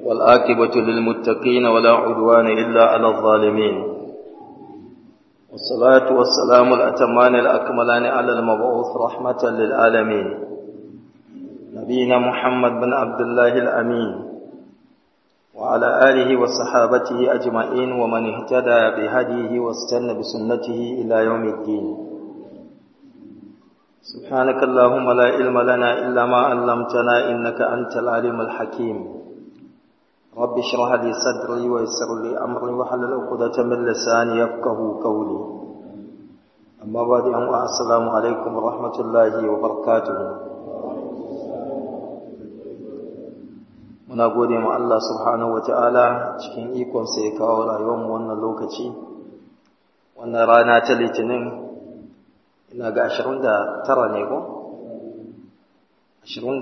والآكبة للمتقين ولا عدوان إلا على الظالمين والصلاة والسلام الأتمان الأكملان على المبعوث رحمة للعالمين نبينا محمد بن عبد الله الأمين وعلى آله وصحابته أجمعين ومن اهتدى بهديه واستنى بسنته إلى يوم الدين سبحانك اللهم لا علم لنا إلا ما علمتنا إنك أنت العليم الحكيم رب اشرح لي صدري ويسر لي أمري وحلل عقدة من لساني يفقه قولي أما بعد السلام عليكم ورحمة الله وبركاته muna gode ma Allah subhanahu wata'ala cikin ikonsa ya kawo rayuwarmu wannan lokaci wannan rana ta litinin ina ga 29 ne ko 29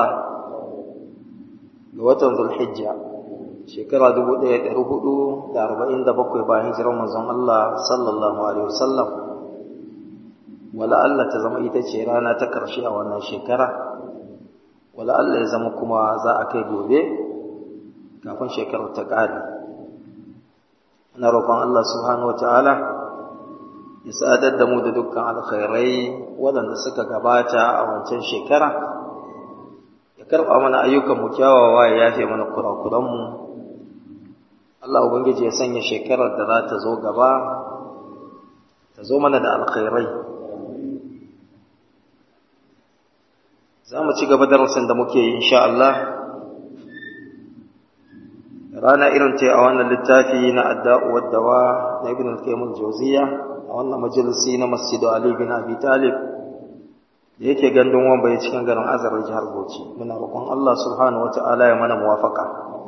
ga watan zulhijja shekara 1447 bayan hijirar manzon Allah sallallahu alaihi wasallam wala Allah ta zama ita ce rana ta karshe a wannan shekara wala Allah ya zama kuma za a kai gobe kafin shekarar ta ƙare ana roƙon Allah subhanahu wataala ya sadar da mu da dukkan alkhairai waɗanda suka gabata a wancan shekara ya karɓa mana ayyukan mu kyawawa ya yafe mana kurakuranmu Allah ubangiji ya sanya shekarar da za ta zo gaba ta zo mana da alkhairai za mu ci gaba darasin da muke yi insha Allah rana irin ce a wannan littafi na adda'u waddawa na ibn al-qayyim al-jawziya a wannan majalisi na masjid Ali bin Abi Talib da yake gandun wamba ya cikin garin Azar jihar Bauchi muna roƙon Allah subhanahu wata'ala ya mana muwafaka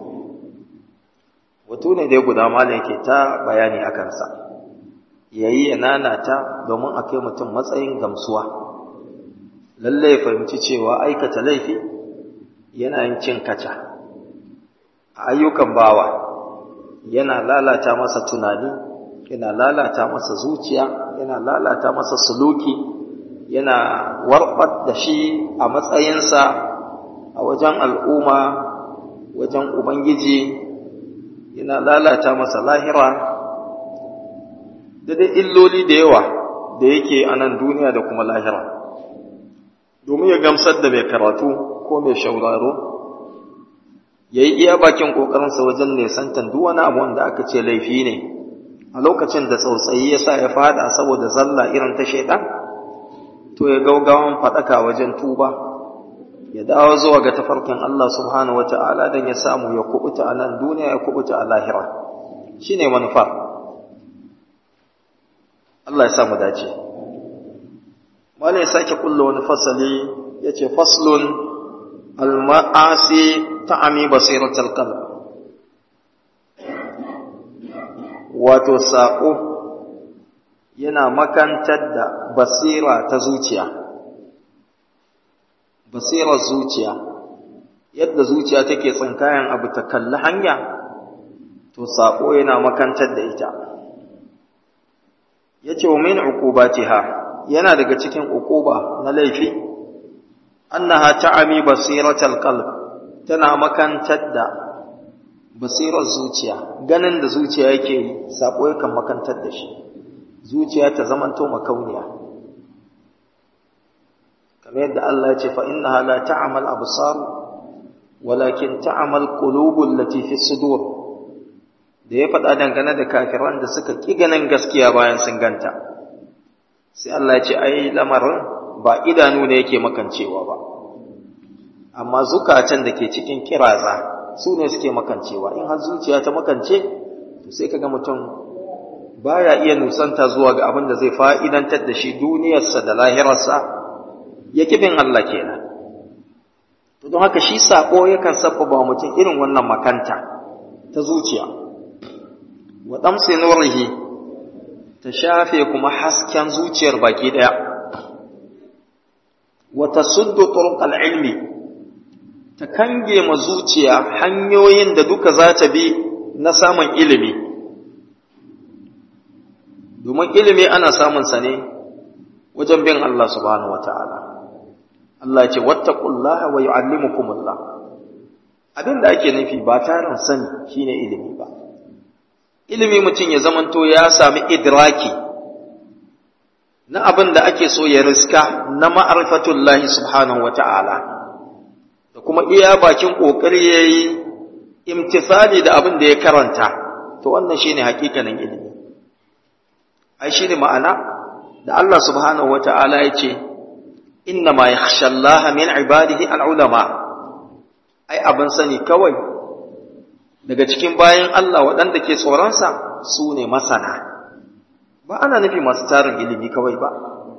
wato ne dai guda malam yake ta bayani akan sa yayi ya nanata domin a kai mutum matsayin gamsuwa lalle ya fahimci cewa aikata laifi yana yin cin kaca a ayyukan bawa yana lalata masa tunani yana lalata masa zuciya yana lalata masa suluki yana warbar da shi a matsayinsa a wajen al'umma wajen ubangiji yana lalata masa lahira da dai illoli da yawa da yake a nan duniya da kuma lahira domin ya gamsar da mai karatu ko mai shauraro ya yi iya bakin ƙoƙarinsa wajen nesantan duk wani abu wanda aka ce laifi ne a lokacin da tsautsayi ya sa ya fada saboda zalla irin ta shaidan to ya gaugawan faɗaka wajen tuba ya dawo zuwa ga tafarkin Allah subhanahu wa ta'ala don ya samu ya kubuta a nan duniya ya kubuta a lahira shi ne manufar Allah ya samu dace wani ya sake kulla wani fasali ya ce faslun al-ma'asi ta'ami basiratul qalb wato saƙo yana makantar da basira ta zuciya basirar zuciya yadda zuciya take tsinkayen abu ta kalli hanya to saƙo yana makantar da ita yace wa min uqubatiha yana daga cikin uquba na laifi annaha ta'ami basiratal qalb tana makantar da basirar zuciya ganin da zuciya yake yi sako yakan makantar da shi zuciya ta zamanto makauniya kamar yadda Allah ya ce fa innaha la ta'mal absar walakin ta'mal qulubul lati fi sudur da ya faɗa dangane da kafiran da suka ƙi ganin gaskiya bayan sun ganta sai Allah ya ce ai lamarin ba idanu ne yake makancewa ba amma zukatan da ke cikin kiraza su ne suke makancewa in har zuciya ta makance to sai kaga mutum baya iya nusanta zuwa ga abin da zai fa'idantar da shi duniyarsa da lahirarsa ya kibin Allah kenan to don haka shi sako yakan sabbaba mutum irin wannan makanta ta zuciya wa damsi nurihi ta shafe kuma hasken zuciyar baki daya wa tasuddu turuqal ilmi ta kange ma zuciya hanyoyin da duka za ta bi na samun ilimi domin ilimi ana samun sa ne wajen bin Allah subhanahu wataala Allah ya ce wattaqullaha wa yu'allimukumullah abin da ake nufi ba tarin sani shine ilimi ba ilimi mutum ya zamanto ya sami idraki na abin da ake so ya riska na ma'arifatullahi subhanahu wata'ala da kuma iya bakin ƙoƙari ya yi imtisali da abin da ya karanta to wannan shine hakikanin ilimi ai shine ma'ana da Allah subhanahu wata'ala ya ce inna ma yakhsha Allah min ibadihi al-ulama ai abin sani kawai daga cikin bayan Allah waɗanda ke tsoronsa su ne masana ba ana nufi masu tarin ilimi kawai ba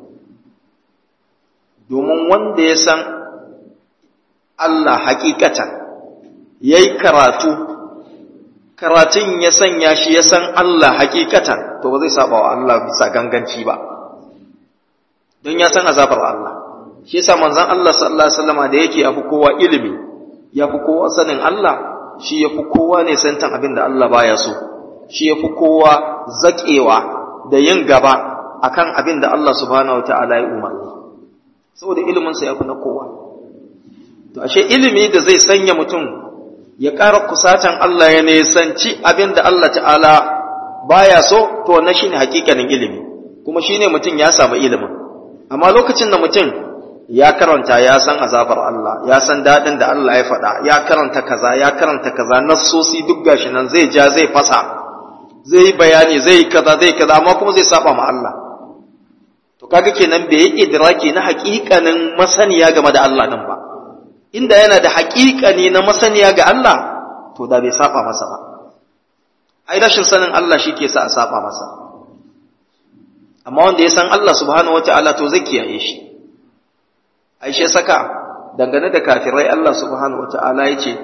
domin wanda ya san Allah hakikatan ya yi karatu karatun ya sanya shi ya san Allah hakikatan to ba zai saba wa Allah bisa ganganci ba don ya san azabar Allah shi yasa manzon Allah sallallahu alaihi wasallam da yake yafi kowa ilimi yafi kowa sanin Allah shi yafi kowa ne santan abin da Allah baya so shi yafi kowa zakewa da yin gaba akan abin da Allah subhanahu wataala ya umarni saboda ilimin sa yafi na kowa to ashe ilimi da zai sanya mutum ya ƙara kusatan Allah ya nisanci abin da Allah ta'ala baya so to wannan shine hakikanin ilimi kuma shine mutum ya samu ilimin amma lokacin da mutum ya karanta ya san azabar Allah ya san daɗin da Allah ya faɗa ya karanta kaza ya karanta kaza nassosi duk gashi nan zai ja zai fasa zai yi bayani zai yi kaza zai kaza amma kuma zai saba ma Allah to kaga kenan bai yi idraki na haƙiƙanin masaniya game da Allah nan ba inda yana da haƙiƙani na masaniya ga Allah to da bai saba masa ba ai rashin sanin Allah shi ke sa a saba masa amma wanda ya san Allah subhanahu wata'ala to zai kiyaye shi ai shi saka dangane da kafirai Allah subhanahu wata'ala ya ce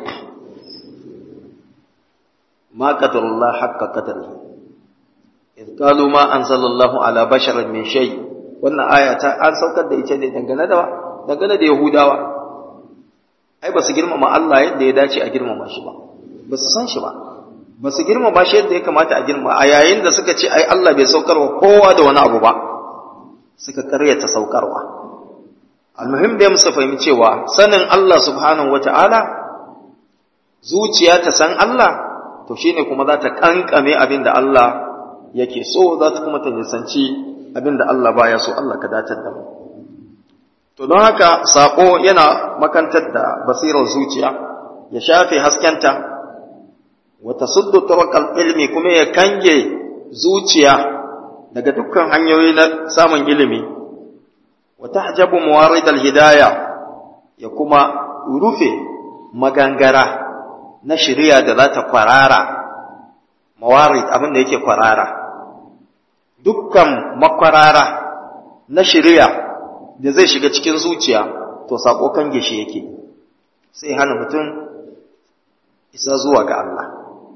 ma qadarullah haqqa qadarihi idh qalu ma anzalallahu ala basharin min shay wannan aya ta an saukar da ita ne dangane da dangane da yahudawa ai ba su girmama Allah yadda ya dace a girmama shi ba ba su san shi ba ba su girmama shi yadda ya kamata a girmama a yayin da suka ce ai Allah bai saukarwa kowa da wani abu ba suka karyata saukarwa almuhim da musu fahimci cewa sanin Allah subhanahu wata'ala zuciya ta san Allah to shine kuma za ta kankame abin da Allah yake so za ta kuma ta nisanci abin da Allah baya so Allah ka dace da mu to don haka sako yana makantar da basirar zuciya ya shafe haskenta wa tasuddu turakal ilmi kuma ya kange zuciya daga dukkan hanyoyi na samun ilimi wa tahjabu mawarid hidaya ya kuma rufe magangara na shari'a da za ta kwarara mawarid abin da yake kwarara dukkan makwarara na shari'a da zai shiga cikin zuciya to sako kan gishi yake sai hana mutum isa zuwa ga Allah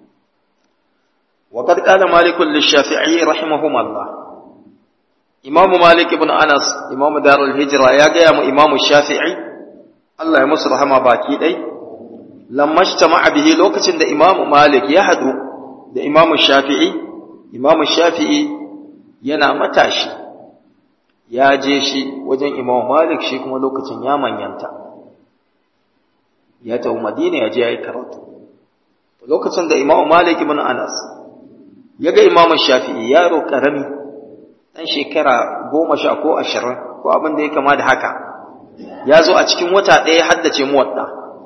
وقد قال مالك للشافعي رحمهم الله إمام مالك بن أنس إمام دار الهجرة يا قيام إمام الشافعي الله يمس رحمه باكي دي لما اجتمع به لوكة دا إمام مالك يهدو دا إمام الشافعي إمام الشافعي ينا متاشي ya je shi wajen imam malik shi kuma lokacin ya manyanta ya tafi madina ya je ya yi karatu lokacin da imam malik ibn anas ya ga imam shafi'i yaro karami dan shekara goma sha ko ashirin ko abin da ya kama da haka ya zo a cikin wata ɗaya haddace muwadda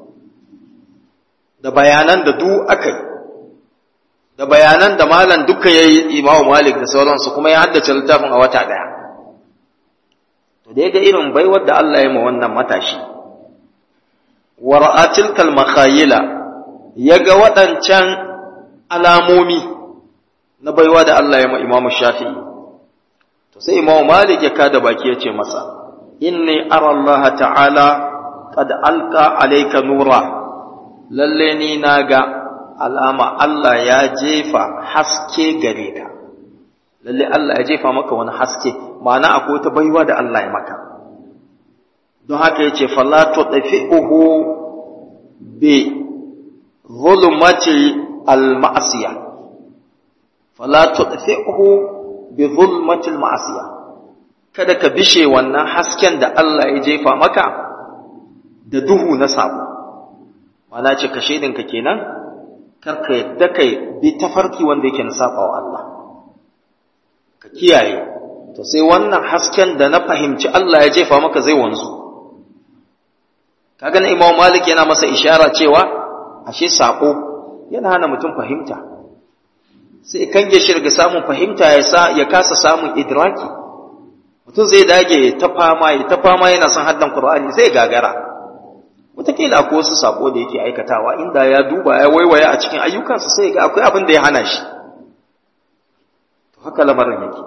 da bayanan da du aka yi da bayanan da malam duka ya yi imam malik da sauransu kuma ya haddace littafin a wata ɗaya to da ga irin baiwar da Allah ya ma wannan matashi wa ra'atil kal makhayila yaga waɗancan alamomi na baiwa da Allah ya ma Imam Shafi'i to sai Imam Malik ya kada baki ya ce masa inni ara Allah ta'ala qad alqa alayka nura lalle ni naga alama Allah ya jefa haske gare ka lalle Allah ya jefa maka wani haske ma'ana akwai wata baiwa da Allah ya maka don haka ya ce fala tudfi'uhu bi zulmati al-ma'siya fala tudfi'uhu bi zulmati al-ma'siya kada ka bishe wannan hasken da Allah ya jefa maka da duhu na sabo mana ce ka shaidinka kenan karka yadda kai bi tafarki wanda yake na saɓawa Allah ka kiyaye to sai wannan hasken da na fahimci Allah ya jefa maka zai wanzu kaga na Imam Malik yana masa ishara cewa ashe sako yana hana mutum fahimta sai kange shi daga samun fahimta ya sa ya kasa samun idraki mutum zai dage ta fama ya ta fama yana son haddan Qur'ani sai gagara wataƙila akwai wasu sako da yake aikatawa inda ya duba ya waiwaya a cikin ayyukansa sai ga akwai abin da ya hana shi to haka lamarin yake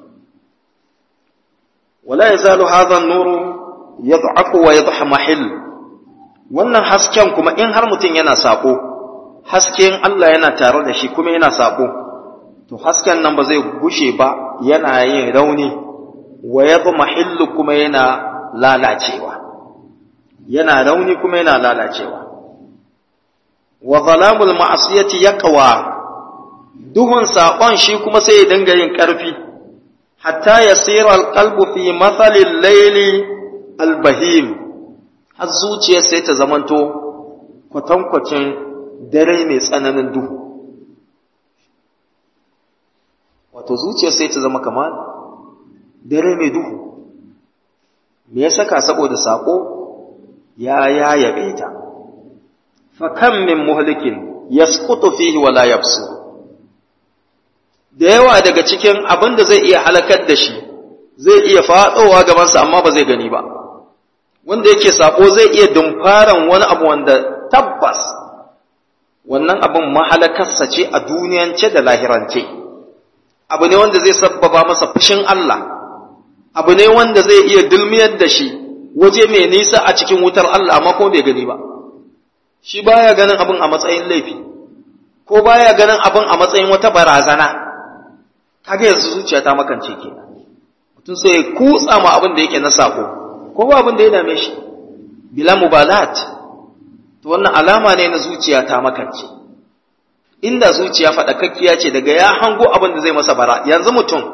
wala yazalu hadha an-nuru yad'afu wa yadhmahil wannan hasken kuma in har mutum yana sako hasken Allah yana tare da shi kuma yana sako to hasken nan ba zai gushe ba yana yin rauni wa yadhmahil kuma yana lalacewa yana rauni kuma yana lalacewa wa zalamul ma'asiyati yaqwa duhun saƙon shi kuma sai ya dinga yin ƙarfi hatta yasira alqalbu fi mathalil layli albahim har zuciya sai ta zamanto kwatankwacin dare mai tsananin duhu wato zuciya sai ta zama kamar dare mai duhu me ya saka saboda saƙo ya yayabe ta fa kam min muhlikin yasqutu fihi wa la yabsu da yawa daga cikin abin da zai iya halakar da shi zai iya fadowa gaban sa amma ba zai gani ba wanda yake sako zai iya dumfaran wani abu wanda tabbas wannan abin mahalakarsa ce a duniyance da lahirance abu ne wanda zai sabbaba masa fushin Allah abu ne wanda zai iya dulmiyar da shi waje mai nisa a cikin wutar Allah amma ko bai gani ba shi baya ganin abin a matsayin laifi ko baya ganin abin a matsayin wata barazana kaga yanzu zuciya ta makance kenan mutum sai ya kutsa ma abin da yake na sako ko ba abin da ya dame shi bila mubalat to wannan alama ne na zuciya ta makance inda zuciya faɗakakkiya ce daga ya hango abin da zai masa bara yanzu mutum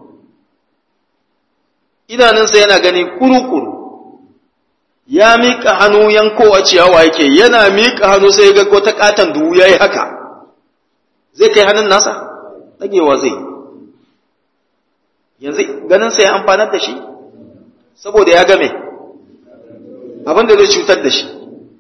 idanunsa yana gani kuru-kuru ya miƙa hannu yankowa ciyawa yake yana miƙa hannu sai ga wata katon duhu ya yi haka zai kai hannun nasa ɗagewa zai yanzu ganinsa ya amfanar da shi saboda ya game abinda zai cutar da shi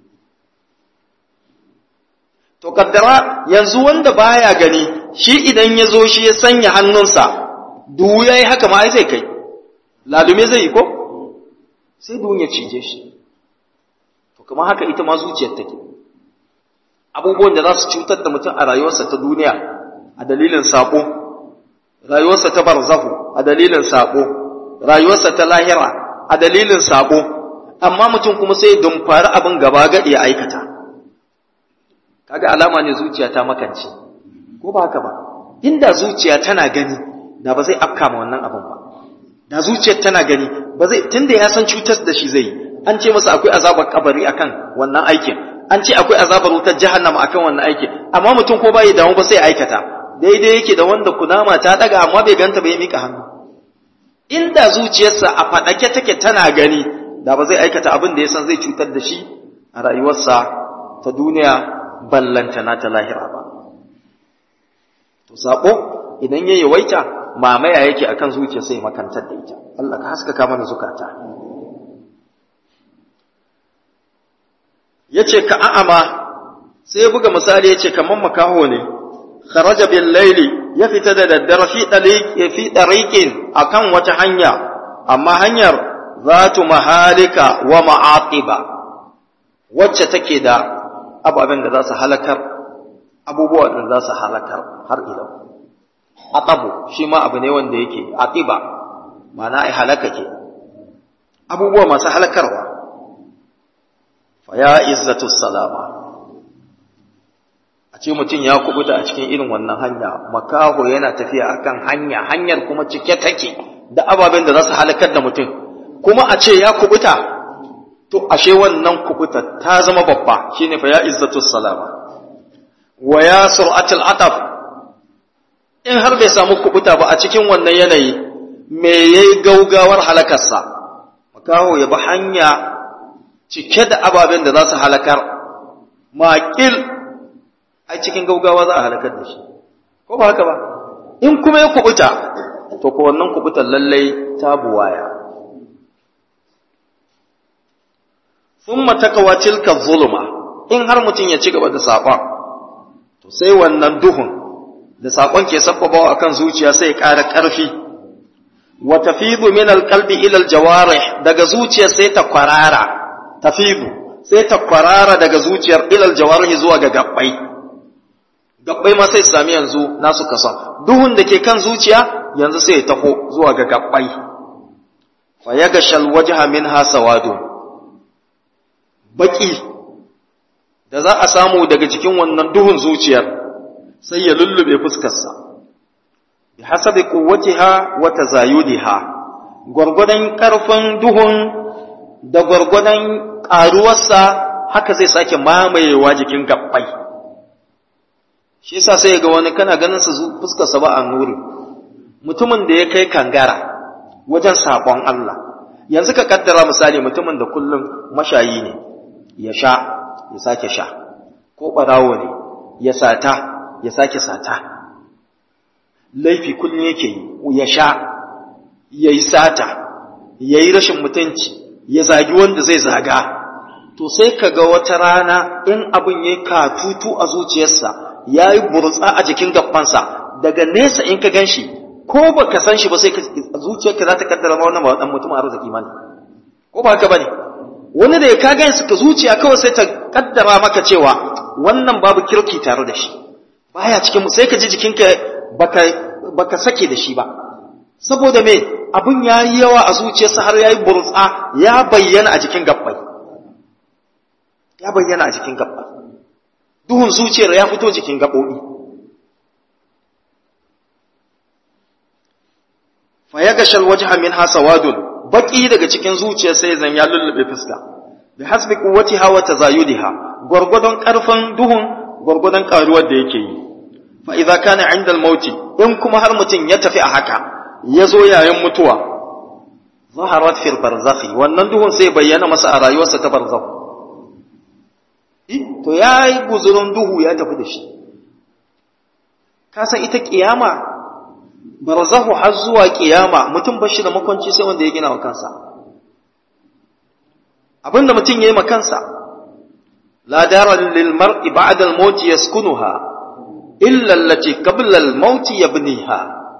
to kaddara yanzu wanda baya gani shi idan ya zo shi ya sanya hannunsa duhu ya yi haka ma zai kai lalume zai yi ko sai duhun ya cije shi to kuma haka ita ma zuciyar take abubuwan da za su cutar da mutum a rayuwarsa ta duniya a dalilin sako rayuwarsa ta barzahu a dalilin sako rayuwarsa ta lahira a dalilin sako amma mutum kuma sai dumfari abin gaba gadi ya aikata kaga alama ne zuciya ta makance ko ba haka ba inda zuciya tana gani da ba zai afka ma wannan abin ba da zuciyar tana gani ba zai tunda ya san cutar da shi zai yi an ce masa akwai azabar kabari akan wannan aikin an ce akwai azabar wutar jahannama akan wannan aikin amma mutum ko bai damu ba sai aikata daidai yake da wanda kunama ta daga amma bai ganta bai mika hannu inda zuciyarsa a fadake take tana gani da ba zai aikata abin da ya san zai cutar da shi a rayuwarsa ta duniya ballantana ta lahira ba to sako idan ya yawaita mamaya yake akan zuciya sai makantar da ita Allah ka haskaka mana zukata yace ka a'ama sai ya buga misali yace kaman makaho ne kharaja bil layli ya fita da daddare fi tariq fi tariqin akan wata hanya amma hanyar zatu mahalika wa ma'aqiba wacce take da ababen da za su halakar abubuwa da za su halakar har ila atabu shi ma abu ne wanda yake atiba ma'ana ai halaka ke abubuwa masu halakarwa fa ya izzatu salama a ce mutum ya kubuta a cikin irin wannan hanya makaho yana tafiya akan hanya hanyar kuma cike take da ababen da za su halakar da mutum kuma a ce ya kubuta to ashe wannan kubuta ta zama babba shine fa ya izzatu salama wa ya sur'atul ataf in har bai samu kubuta ba a cikin wannan yanayi me yayi gaugawar halakarsa makaho ya bi hanya cike da ababen da za su halakar maƙil a cikin gaugawa za a halakar da shi ko ba haka ba in kuma ya kubuta to ko wannan kubutan lallai ta buwaya thumma takawa tilka zulma in har mutum ya ci gaba da saƙon to sai wannan duhun da saƙon ke sabbabawa akan zuciya sai ya ƙara ƙarfi wa tafidu min alqalbi ila aljawarih daga zuciya sai ta kwarara tafidu sai ta kwarara daga zuciyar ila aljawarih zuwa ga gabbai gabbai ma sai su sami yanzu nasu kason duhun da ke kan zuciya yanzu sai ya taho zuwa ga gabbai fa yagashal wajha minha sawadun baki da za a samu daga cikin wannan duhun zuciyar sai ya lullube fuskarsa bi hasabi quwwatiha wa tazayudiha gwargwadon karfin duhun da gwargwadon karuwarsa haka zai sake mamayewa jikin gabbai shi yasa sai ga wani kana ganin sa fuskarsa ba a nuri mutumin da ya kai kangara wajen sabon Allah yanzu ka kaddara misali mutumin da kullum mashayi ne ya sha ya sake sha ko ɓarawo ne ya sata ya sake sata laifi kullum yake yi ya sha ya yi sata ya yi rashin mutunci ya zagi wanda zai zaga to sai ka ga wata rana in abin ya katutu a zuciyarsa ya yi burtsa a jikin gabansa daga nesa in ka gan shi ko ba ka san shi ba sai zuciyarka za ta kaddara ma wannan ba wadan mutum arziki ma ne ko ba haka ba ne wani da ya ka gan ka zuciya kawai sai ta kaddara maka cewa wannan babu kirki tare da shi baya cikin mu sai ka ji jikinka baka baka sake da shi ba saboda me abun yayi yawa a zuciyarsa har yayi burtsa ya bayyana a jikin gabbai ya bayyana a jikin gabbai duhun zuciyar ya fito jikin gabobi fa yagashal wajha minha sawadun baki daga cikin zuciyar sai zan ya lullube fuska bi hasbi quwwatiha wa tazayudiha gurgudun karfin duhun gurgudun karuwar da yake yi fa idza kana inda al in kuma har mutum ya tafi a haka ya zo yayin mutuwa zaharat fil barzakhi wannan duhun sai bayyana masa a rayuwarsa ta barzakh to yayi guzurin duhu ya tafi da shi ka san ita kiyama barzahu har zuwa kiyama mutum bashi da makwanci sai wanda ya gina wa kansa abinda mutum yayi ma kansa la dara lil mar'i ba'da al maut yaskunuha illa allati qabla al maut yabniha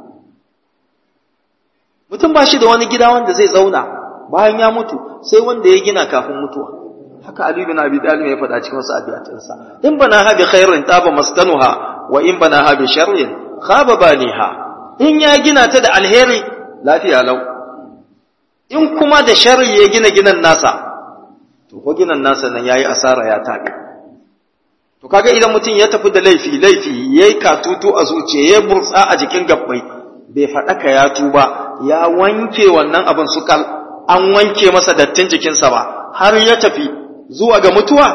mutum bashi da wani gida wanda zai zauna bayan ya mutu sai wanda ya gina kafin mutuwa haka Ali bin Abi Talib ya faɗa cikin wasu abiyatinsa in bana ha bi khairin taba maskanuha wa in bana ha bi sharrin khaba baniha in ya gina ta da alheri lafiya lau in kuma da sharri ya gina ginan nasa to ko ginan nasa nan yayi asara ya tabe to kaga idan mutum ya tafi da laifi laifi yayi katutu a zuciya ya burtsa a jikin gabbai bai faɗaka ya tuba ya wanke wannan abin sukal an wanke masa dattin jikinsa ba har ya tafi zuwa ga mutuwa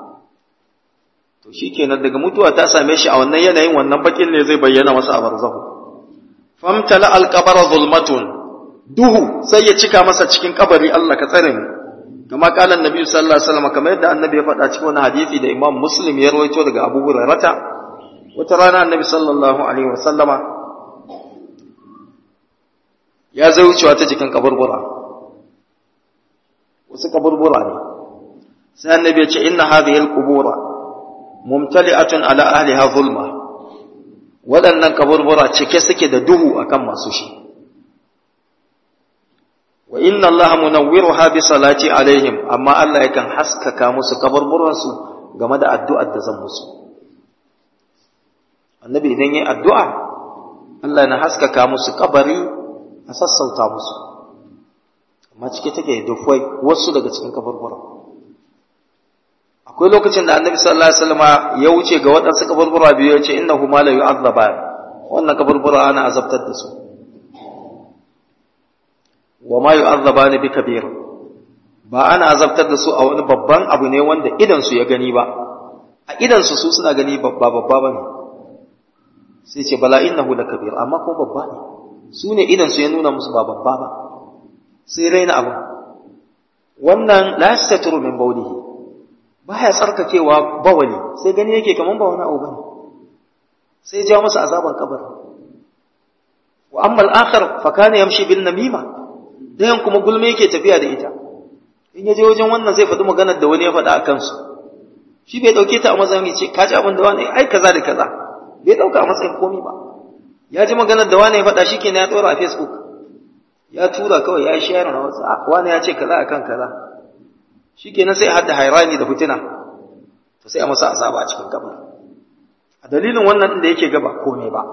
to shikenan daga mutuwa ta same shi a wannan yanayin wannan bakin ne zai bayyana masa a barzahu famtala alqabara zulmatun duhu sai ya cika masa cikin kabari Allah ka tsare mu kama kalan nabi sallallahu alaihi wasallam kamar yadda annabi ya faɗa cikin wani hadisi da imam muslim ya rawaito daga abu hurairata wata rana annabi sallallahu alaihi wasallama ya zai wucewa ta jikin kaburbura wasu kaburbura ne sai annabi ya ce inna hadhihi alqubura mumtali'atun ala ahliha zulma waɗannan kaburbura cike suke da duhu akan masu shi wa inna allaha munawwiruha bi salati alaihim amma Allah yakan haskaka musu kaburburan su game da addu'ar da zan musu annabi idan yayi addu'a Allah na haskaka musu kabari a sassauta musu amma cike take dufwai wasu daga cikin kaburburan akwai lokacin da annabi sallallahu alaihi wasallam ya wuce ga waɗansu kaburbura biyu ya ce innahu ma la yu'azzaba wannan kaburbura ana azabtar da su wa ma yu'azzabani bi kabir ba ana azabtar da su a wani babban abu ne wanda idan su ya gani ba a idan su su suna gani babba babba bane sai ce bala innahu la kabir amma ko babba ne su ne idan su ya nuna musu ba babba ba sai raina abu wannan la yastatiru min bawlihi baya tsarkakewa bawali sai gani yake kaman ba wani abu bane sai ja masa azaban kabari wa amma al-akhar fa kana yamshi bil namima dayan kuma gulme yake tafiya da ita in yaje wajen wannan zai faɗi maganar da wani ya faɗa a kansu shi bai dauke ta a matsayin ce ka ji abin da wani ai kaza da kaza bai dauka a matsayin komai ba ya ji maganar da wani ya faɗa shi kenan ya tsora a facebook ya tura kawai ya share na wasu wani ya ce kaza akan kaza shi kenan sai hadda hairani da fitina to sai a masa azaba a cikin kabar a dalilin wannan da yake gaba komai ba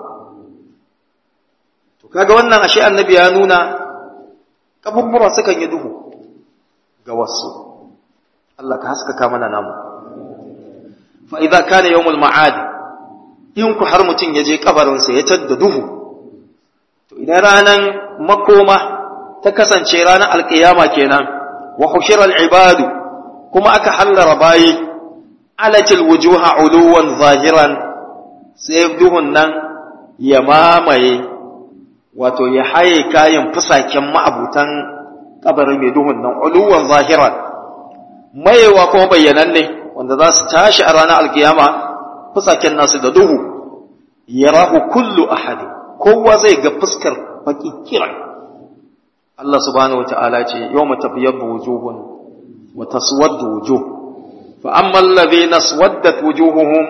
to kaga wannan ashe annabi ya nuna kaburbura sukan yi duhu ga wasu Allah ka haskaka mana namu fa idza kana yawmul ma'ad in ku har mutun yaje kabarin sa ya tadda duhu to idan ranan makoma ta kasance ranar alqiyama kenan wa hushira al-ibadu kuma aka hallara bayi alatil wujuha uluwan zahiran sai duhun nan ya mamaye wato ya haye kayan fusaken ma'abutan kabarin mai duhun nan uluwan zahiran mayewa kuma bayyananne wanda za su tashi a ranar alkiyama fusaken nasu da duhu yarahu kullu ahadi kowa zai ga fuskar baki kiran Allah subhanahu wata'ala ce yawma tabyaddu wujuhun wa taswaddu wujuh fa amma alladhina aswaddat wujuhuhum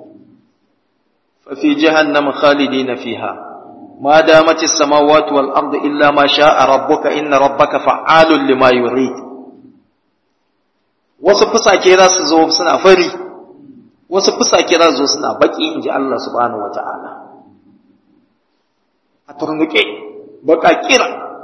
fa fi jahannam khalidina fiha ما دامت السماوات والأرض إلا ما شاء ربك إن ربك فعال لما يريد wasu fusake za su zo suna fari wasu fusake za su zo suna baki in ji Allah subhanahu wata'ala a turnuke baka kira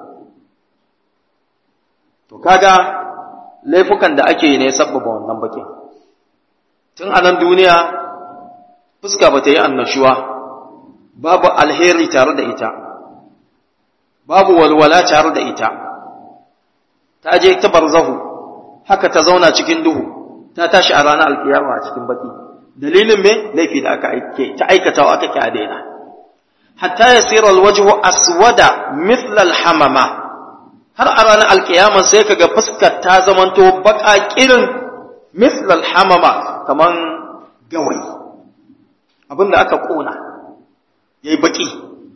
to kaga laifukan da ake yi ne sabbaba wannan bakin tun a nan duniya fuska ba ta yi annashuwa babu alheri tare da ita babu walwala tare da ita ta je ta barzahu haka ta zauna cikin duhu ta tashi a ranar alkiyama a cikin baki dalilin me laifi da aka aike ta aikatawa aka ki a daina hatta yasira alwajhu aswada mithla alhamama har a ranar alkiyama sai kaga fuskar ta zamanto baka kirin mithla alhamama kaman gawayi abinda aka kona yayi baki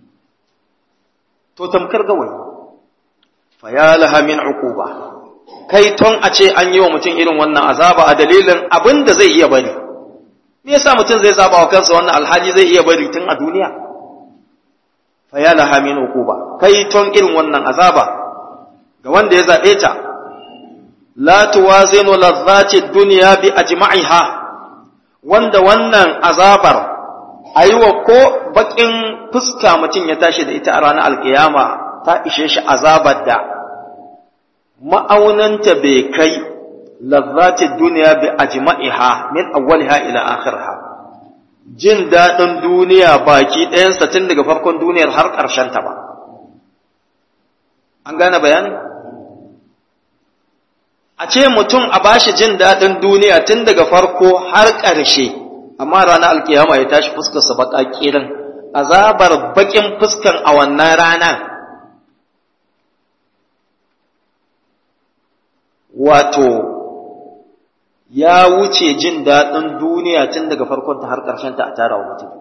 to tamkar gawayi fa ya laha min uquba kai ton a ce an yi wa mutum irin wannan azaba a dalilin abin da zai iya bari me yasa mutum zai zaba wa kansa wannan alhaji zai iya bari tun a duniya fa ya laha min uquba kai ton irin wannan azaba ga wanda ya zabe ta la tuwazinu ladhati dunya bi ajma'iha wanda wannan azabar aiwa ko bakin fuska mutum ya tashi da ita a ranar alkiyama ta ishe shi azabar da ma'aunanta bai kai lazzatin duniya bi ajma'iha min awwaliha ila akhirha jin daɗin duniya baki ɗayansa tun daga farkon duniyar har ta ba an gane bayanin a ce mutum a bashi jin daɗin duniya tun daga farko har ƙarshe amma ranar alkiyama ya tashi fuskarsa baƙa ƙirin azabar baƙin fuskan a wannan ranar wato ya wuce jin daɗin duniya tun daga farkonta har ƙarshenta a tara wa mutum.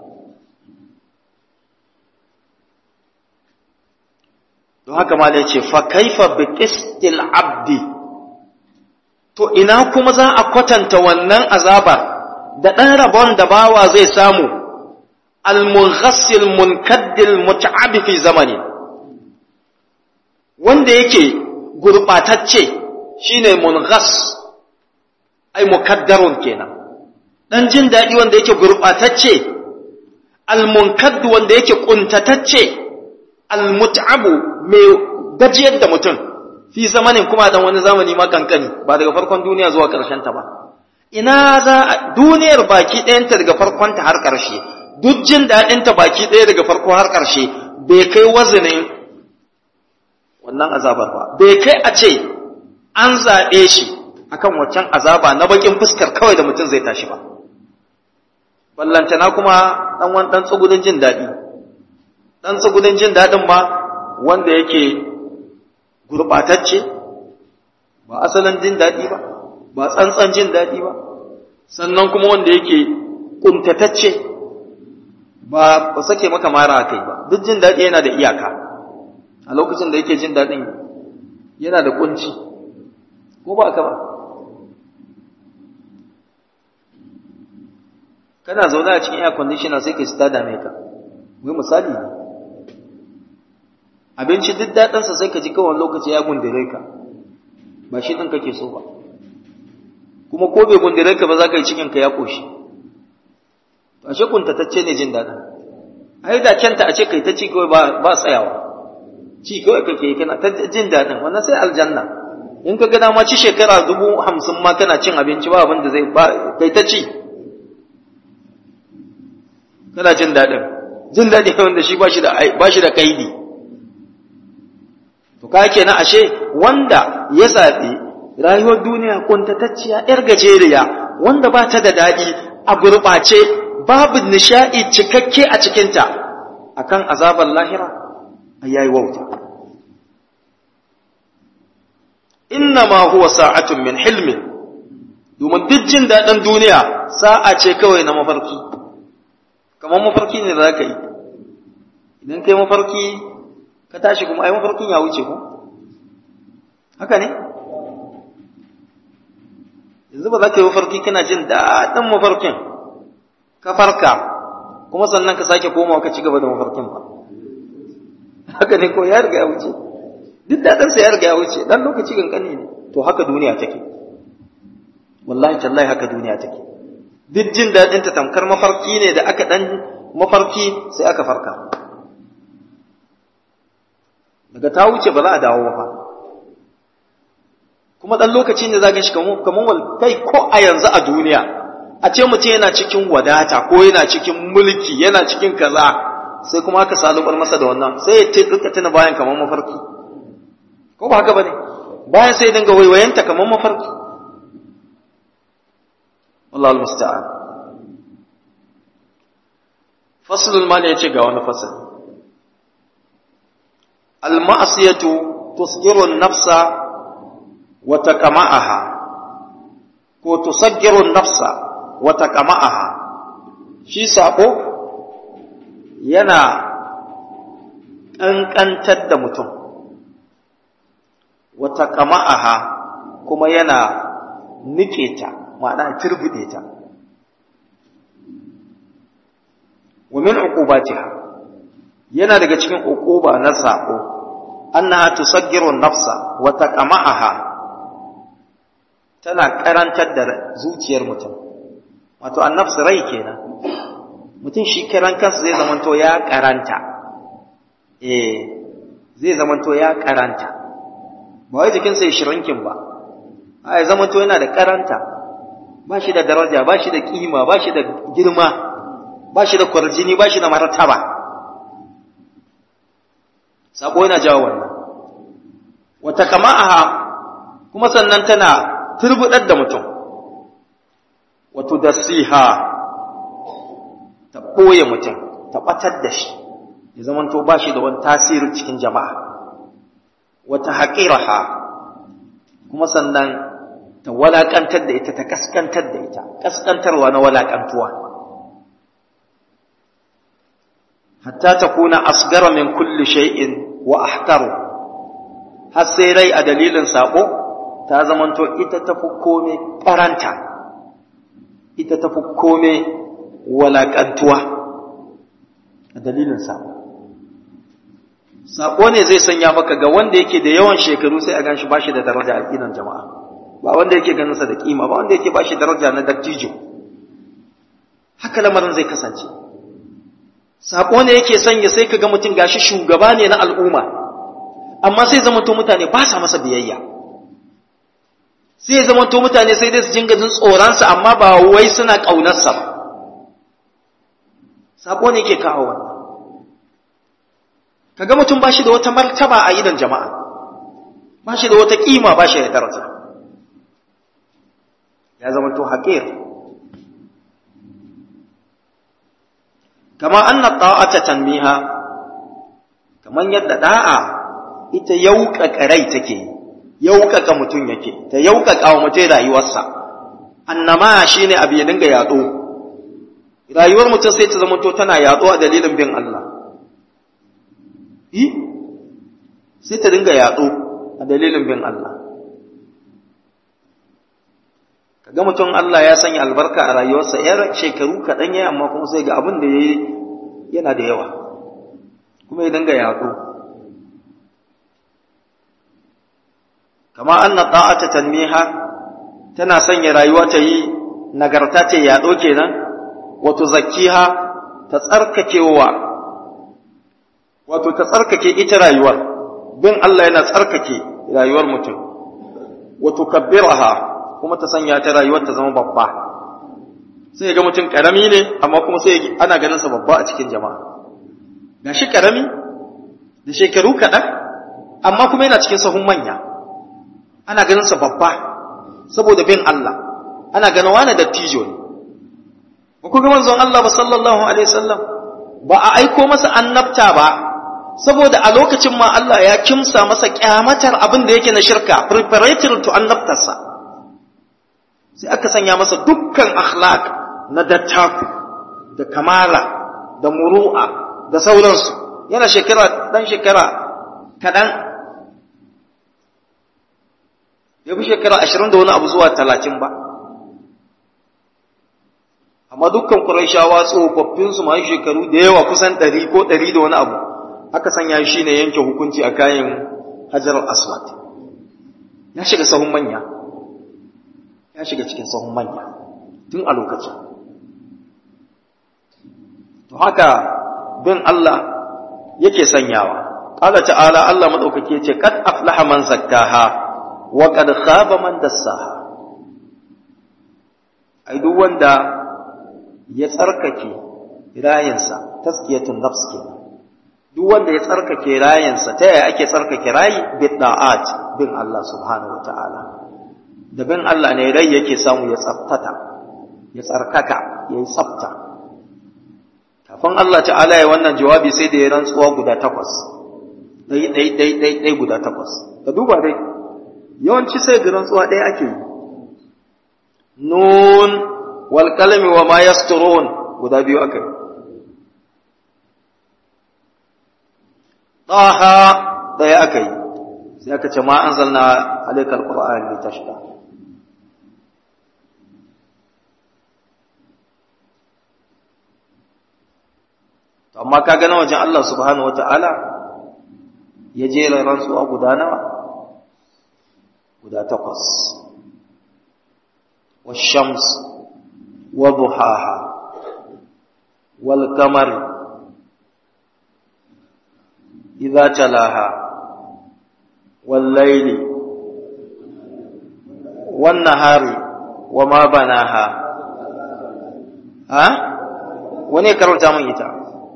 Don haka ma da ce, fa kaifa bi qistil abdi, to ina kuma za a kwatanta wannan azabar da ɗan rabon da bawa zai samu, al-munghassil munkaddil muta'abi fi zamani, wanda yake gurɓatacce shine munghas ai mukaddarun kenan dan jin dadi wanda yake gurbatacce almunkadd wanda yake kuntatacce almut'abu mai gajiyar da mutum fi zamanin kuma dan wani zamani ma kankani ba daga farkon duniya zuwa karshen ta ba ina za duniyar baki ɗayanta daga farkon ta har ƙarshe duk jin daɗin ta baki ɗaya daga farko har ƙarshe bai kai wazinin wannan azabar ba bai kai a ce an zaɓe shi akan waccan azaba na bakin fuskar kawai da mutum zai tashi ba ballantana kuma ɗan wani ɗan tsugudin jin daɗi ɗan tsugudin jin daɗin ma wanda yake gurɓatacce ba asalin jin daɗi ba ba tsantsan jin daɗi ba sannan kuma wanda yake kuntatacce ba ba sake maka mara kai ba duk jin daɗi yana da iyaka a lokacin da yake jin daɗin yana da kunci ko ba ka ba kana zaune a cikin air conditioner sai ka sita dame ka wai misali ne abinci duk daɗinsa sai ka ji kawai lokaci ya gundure ka ba shi ɗin kake so ba kuma ko bai gundure ka ba za ka yi cikinka ya ƙoshi ashe kuntatacce ne jin daɗin ai da kyanta a ce kai ta ci kawai ba tsayawa ci kawai kake yi kana ta jin daɗin wannan sai aljanna in ka ga dama ci shekara dubu hamsin ma kana cin abinci ba abin da zai ba kai ta ci kana jin daɗin jin daɗi wanda shi ba shi da ba shi da kaidi to ka kenan ashe wanda ya zaɓi rayuwar duniya kuntatacciya yar gajeriya wanda ba ta da daɗi a gurɓace babu nishaɗi cikakke a cikinta akan azabar lahira yayi wauta inna ma huwa sa'atun min hilmin domin duk jin daɗin duniya sa'a ce kawai na mafarki kamar mafarki ne da za ka yi idan kai mafarki ka tashi kuma ai mafarkin ya wuce ko haka ne yanzu ba za ka yi mafarki kana jin daɗin mafarkin ka farka kuma sannan ka sake komawa ka ci gaba da mafarkin ba haka ne ko ya riga ya wuce duk daɗinsa ya riga ya wuce ɗan lokaci kankani ne to haka duniya take wallahi tallahi haka duniya take duk jin daɗinta tamkar mafarki ne da aka ɗan mafarki sai aka farka daga ta wuce ba za a dawo ba kuma ɗan lokaci ne za shi kamar kai ko a yanzu a duniya a ce mutum yana cikin wadata ko yana cikin mulki yana cikin kaza sai kuma aka salubar masa da wannan sai ya ce duka tuna bayan kamar mafarki ko ba haka bane bayan sai dinga waiwayenta kamar mafarki والله المستعان فصل المال يجي ga wani fasal المعصية تصغر النفس وتقمعها ko tusaggiru nafsa wa taqma'aha shi sako yana ƙanƙantar da mutum wa taqma'aha kuma yana nike ta ma'ana turbude ta wa min uqubatiha yana daga cikin uquba na sako annaha tusaggiru nafsa wa taqma'aha tana karantar da zuciyar mutum wato annafs rai kenan mutum shi karan kansa zai zamanto ya karanta eh zai zamanto ya karanta ba wai jikinsa ya shirinkin ba a ya zamanto yana da karanta ba shi da daraja ba shi da kima ba shi da girma ba shi da kwarjini ba shi da martaba sako yana jawo wannan wata kama'aha kuma sannan tana turbudar da mutum wato da siha ta ɓoye mutum ta ɓatar da shi ya zamanto ba shi da wani tasiri cikin jama'a wata haƙiraha kuma sannan ta walaƙantar da ita ta kaskantar da ita kaskantarwa na walaƙantuwa hatta ta kuna asgara min kulli shay'in wa ahtaru har sai rai a dalilin sabo ta zamanto ita tafi kome karanta ita tafi kome walaƙantuwa a dalilin sabo sabo ne zai sanya maka ga wanda yake da yawan shekaru sai a ganshi bashi da daraja a idan jama'a ba wanda yake ganin sa da kima ba wanda yake bashi daraja na dattijo haka lamarin zai kasance sako ne yake sanya sai kaga mutum gashi shugaba ne na al'umma amma sai zama to mutane ba sa masa biyayya sai zama to mutane sai dai su jinga jin tsoronsa amma ba wai suna ƙaunarsa ba sako ne yake kawo wannan kaga mutum ba shi da wata martaba a idan jama'a ba shi da wata kima ba shi da daraja ya zama to haƙir kama anna ta'ata tanmiha kaman yadda da'a ita yauƙaƙa rai take yi yauƙaƙa mutum yake ta yauƙaƙa wa mutum rayuwarsa annama shine abu ya dinga yaɗo rayuwar mutum sai ta zama to tana yaɗo a dalilin bin Allah yi sai ta dinga yaɗo a dalilin bin Allah kaga mutum Allah ya sanya albarka a rayuwarsa yar shekaru kaɗan ya amma kuma sai ga abin da ya yi yana da yawa kuma ya dinga yaɗo kama anna ta'ata tanmiha tana sanya rayuwa ta yi nagarta ce yaɗo kenan wato zakkiha ta tsarkakewa wato ta tsarkake ita rayuwar bin Allah yana tsarkake rayuwar mutum wato kabbiraha kuma ta sanya ta rayuwar ta zama babba sai ga mutum karami ne amma kuma sai ana ganin sa babba a cikin jama'a gashi karami da shekaru kaɗan amma kuma yana cikin sahun manya ana ganin sa babba saboda bin Allah ana ganin wani dattijo ne ba ku ga manzon Allah ba sallallahu alaihi wasallam ba a aiko masa annabta ba saboda a lokacin ma Allah ya kimsa masa kyamatar abin da yake na shirka preparatory to annabtarsa sai aka sanya masa dukkan akhlaq na dattaku da kamala da muru'a da sauransu yana shekara dan shekara kaɗan ya fi shekara ashirin da wani abu zuwa talatin ba amma dukkan ƙuraishawa tsofaffinsu masu shekaru da yawa kusan ɗari ko ɗari da wani abu aka sanya shi ne yanke hukunci a kayan hajar aswad ya shiga sahun manya ya shiga cikin sahun manya tun a lokacin to haka bin Allah yake sanyawa qala ta'ala Allah madaukake ce kad aflaha man zakkaha wa kad khaba man dassaha ai duk wanda ya tsarkake rayinsa taskiyatun nafs kenan duk wanda ya tsarkake rayinsa ta yaya ake tsarkake rayi bi da'at bin Allah subhanahu wataala da bin Allah ne rai yake samu ya tsaftata ya tsarkaka ya yi tsafta kafin Allah ta'ala ya wannan jawabi sai da ya rantsuwa guda takwas ɗai ɗai ɗai ɗai ɗai guda takwas ka duba dai yawanci sai ga rantsuwa ɗaya ake yi nun wal kalami wa ma yasturun guda biyu aka yi taha ɗaya aka yi sai aka ce ma anzalna alayka alqur'ana litashqa amma ka gana wajen Allah subhanahu wa ta'ala ya jera rantsuwa guda nawa guda takwas washams wa duhaha wal kamar idza talaha wal layli wan nahari wa ma banaha ha wani karanta mun ita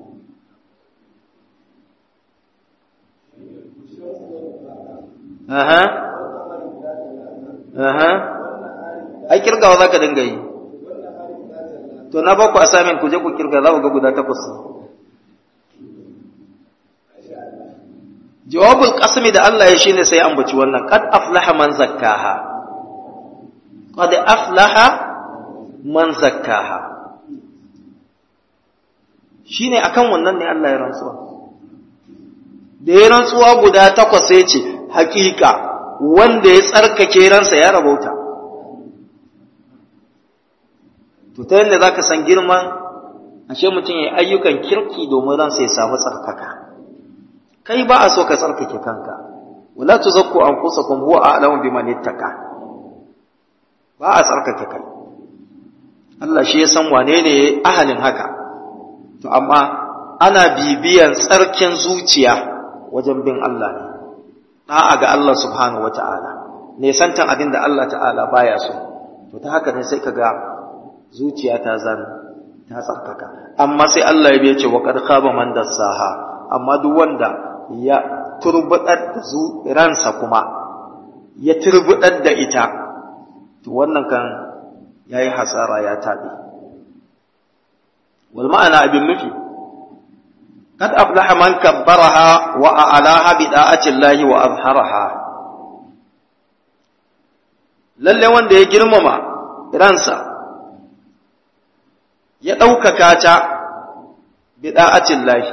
Aha. Aha. Ai kirgawa za ka dinga yi. To na ba ku assignment ku je ku kirga za ku ga guda takwas. Jawabul qasmi da Allah ya shine sai ambaci wannan qad aflaha man zakkaha. Qad aflaha man zakkaha. Shine akan wannan ne Allah ya rantsuwa. Da ya rantsuwa guda takwas sai ce hakika wanda ya tsarkake ransa ya rabauta to ta yadda za ka san girman ashe mutum ya yi ayyukan kirki domin ransa ya samu tsarkaka kai ba a so ka tsarkake kanka wala tuzakku anfusakum huwa a'lamu biman ittaka ba a tsarkake kai Allah shi ya san wane ne ahalin haka to amma ana bibiyan tsarkin zuciya wajen bin Allah ne da'a ga Allah subhanahu wata'ala ne santan abin da Allah ta'ala baya so to ta haka ne sai ka ga zuciya ta zan ta tsarkaka amma sai Allah ya biya ce wa qad khaba man dassaha amma duk wanda ya turbudar da ransa kuma ya turbudar da ita to wannan kan yayi hasara ya tabi wal ma'ana abin nufi قد أفلح من كبرها وأعلاها بداعة الله وأظهرها lalle wanda ya girmama ransa ya ɗaukaka ta bi da'atin lahi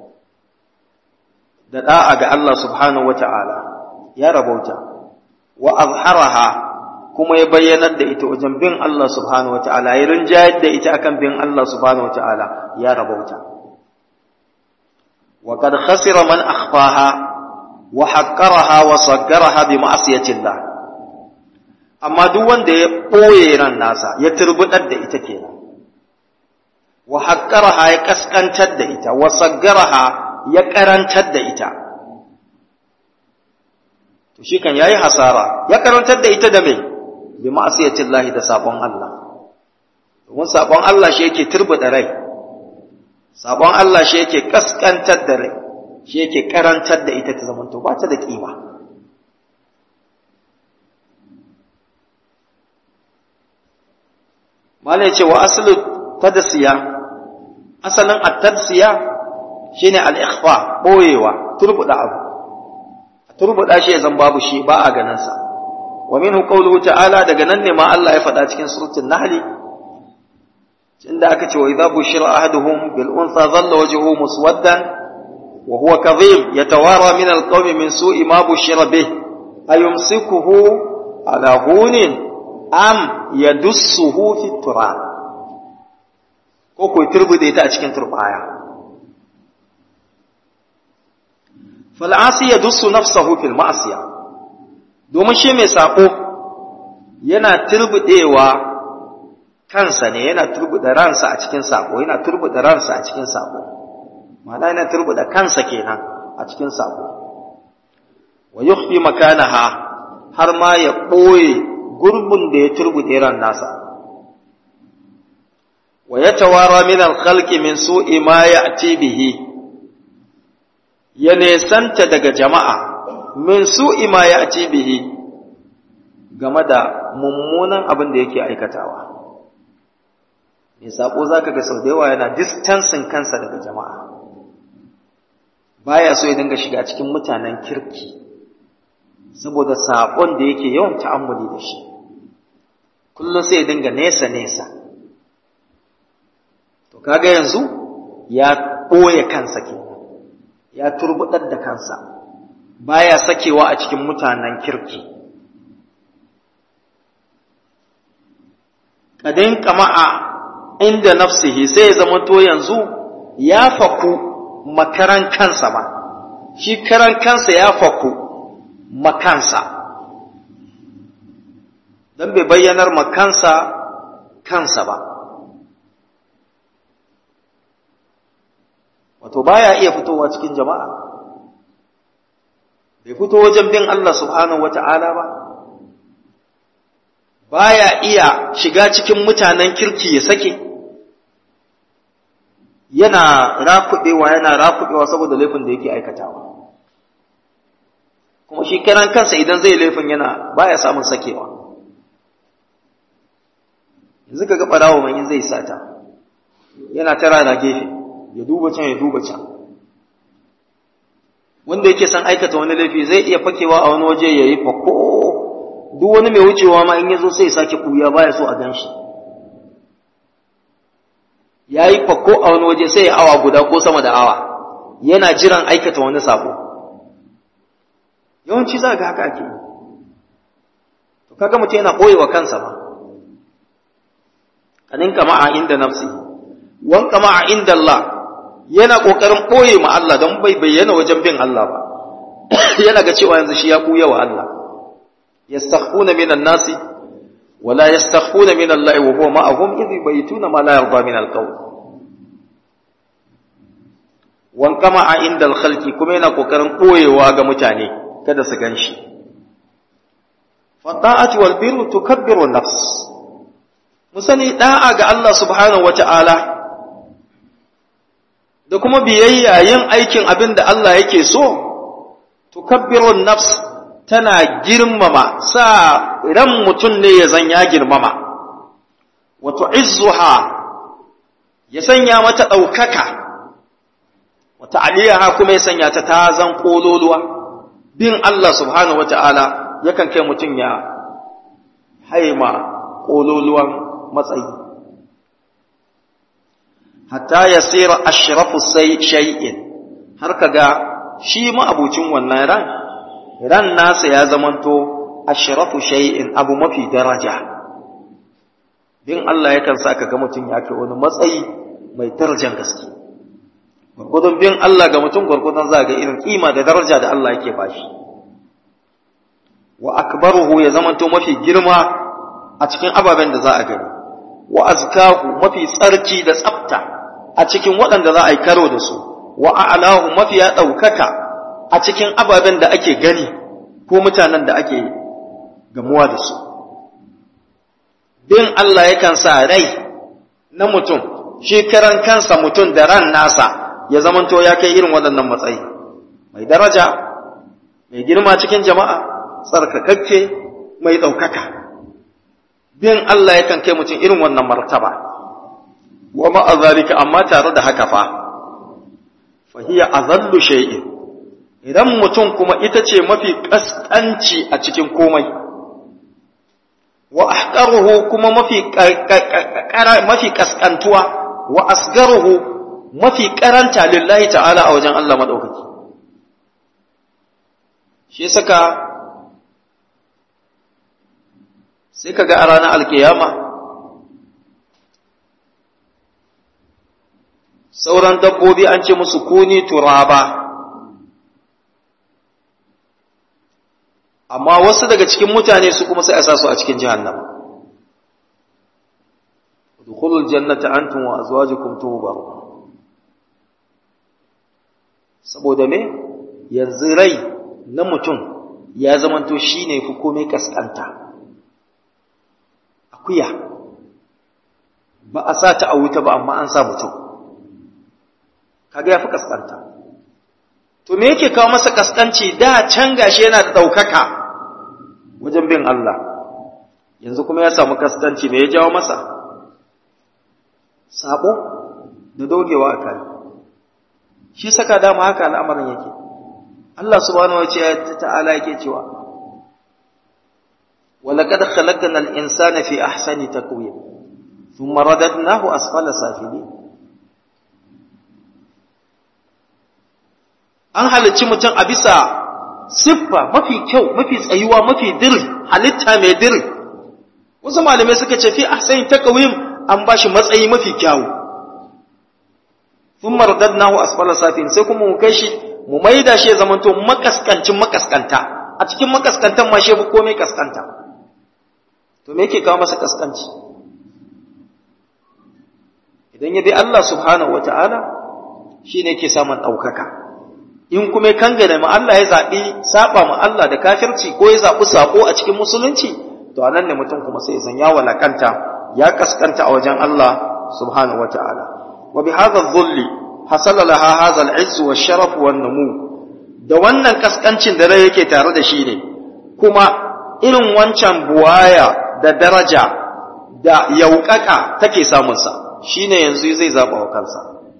da da'a ga Allah subhanahu wata'ala ya rabauta wa azharaha kuma ya bayyanar da ita wajen bin Allah subhanahu wata'ala ya rinjayar da ita akan bin Allah subhanahu wata'ala ya rabauta wa kad khasira man akhfaha wa haqqaraha wa saggaraha bi ma'siyatillah amma duk wanda ya boye ran nasa ya turbudar da ita kenan wa haqqaraha ya kaskantar da ita wa saggaraha ya karantar da ita to shi kan yayi hasara ya karantar da ita da me bi ma'siyatillahi da sabon Allah domin sabon Allah shi yake turbuda rai sabon Allah shi yake kaskantar da rai shi yake karantar da ita ta zamanto ba ta da kima malai ce wa aslu tadsiya asalin at-tadsiya shine al-ikhfa boyewa turbuda abu turbuda shi zan babu shi ba a ganin sa wa minhu qawluhu ta'ala daga nan ne ma Allah ya faɗa cikin suratul nahl inda aka ce wa idza bushira ahaduhum bil untha dhalla wajhuhu muswaddan wa huwa kadhib yatawara min al-qawmi min su'i ma bushira bih ayumsikuhu ala hunin am yadussuhu fi turab ko ko turbude ta a cikin turbaya fal'asi ya dusu nafsahu fil ma'asiya domin shi mai saƙo yana turbuɗewa kansa ne yana turbuɗe ransa a cikin saƙo yana turbuɗe ransa a cikin saƙo ma'ana yana turbuɗe kansa kenan a cikin saƙo wa yukhfi makanaha har ma ya ɓoye gurbin da ya turbuɗe ran nasa wa yatawara min al-khalqi min su'i ma ya'ti bihi ya nesanta daga jama'a min su'i ma ya ci bihi game da mummunan abin da yake aikatawa. Mai saƙo za ka ga sau da yawa yana distansin kansa daga jama'a, baya so ya dinga shiga cikin mutanen kirki, saboda saƙon da yake yawan ta'ammuli da shi, kullum sai ya dinga nesa-nesa. To, kaga yanzu ya ɓoye kansa kenan. ya turbudar da kansa baya sakewa a cikin mutanen kirki kadin kama'a inda nafsihi sai ya zama to yanzu ya faku makaran kansa ba shi karan kansa ya faku makansa don bai bayyanar makansa kansa ba wato baya iya fitowa cikin jama'a bai fito wajen bin Allah subhanahu wata'ala ba baya iya shiga cikin mutanen kirki ya sake yana rakuɗewa yana rakuɗewa saboda laifin da yake aikatawa kuma shi kiran kansa idan zai laifin yana baya samun sakewa yanzu ka ga ɓarawo mai zai sata yana tara na gefe ya duba can ya duba can wanda yake son aikata wani laifi zai iya fakewa a wani waje ya yi fako duk wani mai wucewa ma in ya zo sai ya sake ɓuya baya so a gan shi ya yi fako a wani waje sai ya awa guda ko sama da awa yana jiran aikata wani sabo yawanci za ga haka ake to kaga mutum yana ɓoye wa kansa ba kanin kama a inda nafsi wan kama a inda Allah yana ƙoƙarin ɓoye ma Allah don bai bayyana wajen bin Allah ba yana ga cewa yanzu shi ya ɓuya wa Allah yastakhfuna minan nasi wala yastakhfuna min Allah wa huwa ma'ahum idh yubayituna ma la yarda min al-qawl wan kama a inda al-khalqi kuma yana ƙoƙarin ɓoyewa ga mutane kada su ganshi fata'ati wal birru tukabbiru nafs musani da'a ga Allah subhanahu wata'ala da kuma biyayya yin aikin abin da Allah yake so, tukabbirun nafs tana girmama sa ran mutum ne ya zan ya girmama, wato izzuha ya sanya mata ɗaukaka, wata aliyaha kuma ya sanya ta ta zan ƙololuwa, bin Allah subhanahu wa ta'ala yakan kai mutum ya haima ƙololuwan matsayi hatta ya tsira ashrafu sai shay'in har kaga shi ma'abucin wannan ran ran nasa ya zamanto ashrafu shay'in abu mafi daraja bin Allah yakan sa ka ga mutum ya kai wani matsayi mai darajar gaske gurgudun bin Allah ga mutum gurgudun za ga irin kima da daraja da Allah yake bashi wa akbaruhu ya zamanto mafi girma a cikin ababen da za a gani wa azkahu mafi tsarki da tsafta a cikin waɗanda za a yi karo da su wa a'lahu mafi ya ɗaukaka a cikin ababen da ake gani ko mutanen da ake gamuwa da su bin Allah yakan sa rai na mutum shi karan kansa mutum da ran nasa ya zamanto ya kai irin waɗannan matsayi mai daraja mai girma cikin jama'a tsarkakakke mai ɗaukaka bin Allah yakan kai mutum irin wannan martaba wa ma'azalika amma tare da haka fa fahiya azallu shay'in idan mutum kuma ita ce mafi kaskanci a cikin komai wa ahqaruhu kuma mafi mafi kaskantuwa wa asgaruhu mafi karanta lillahi ta'ala a wajen Allah madaukaki shi saka sai kaga a ranar alkiyama sauran dabbobi an ce musu kuni turaba amma wasu daga cikin mutane su kuma sai a sa su a cikin jahannama dukhulul jannata antum wa azwajukum tuhbar saboda me yanzu rai na mutum ya zamanto shine fi komai kaskanta akuya ba a sa ta a wuta ba amma an sa mutum kaga ya fi kaskanta to me yake kawo masa kaskanci da can gashi yana da ɗaukaka wajen bin Allah yanzu kuma ya samu kaskanci me ya jawo masa sabo da dogewa a kai shi saka dama haka al'amarin yake Allah subhanahu wa ta'ala yake cewa ولقد خلقنا الإنسان في أحسن تقويم ثم رددناه أسفل سافلين an halicci mutum a bisa siffa mafi kyau mafi tsayuwa mafi dir halitta mai dir wasu malamai suka ce fi ahsani taqwim an bashi matsayi mafi kyawu thumma radadnahu asfala safin sai kuma mu kai shi mu maida shi ya zamanto makaskancin makaskanta a cikin makaskantan ma shi ko komai kaskanta to me yake kawo masa kaskanci idan ya bi Allah subhanahu wataala shine yake samun ɗaukaka in kuma kangane ma Allah ya zaɓi saba ma Allah da kafirci ko ya zaɓi sako a cikin musulunci to anan ne mutum kuma sai zan ya walakanta ya kaskanta a wajen Allah subhanahu wata'ala wa bi hadha dhulli hasala laha hadha al-izz wa sharaf wa numu da wannan kaskancin da rai yake tare da shi ne kuma irin wancan buwaya da daraja da yaukaka take samun sa shine yanzu zai zaba wa kansa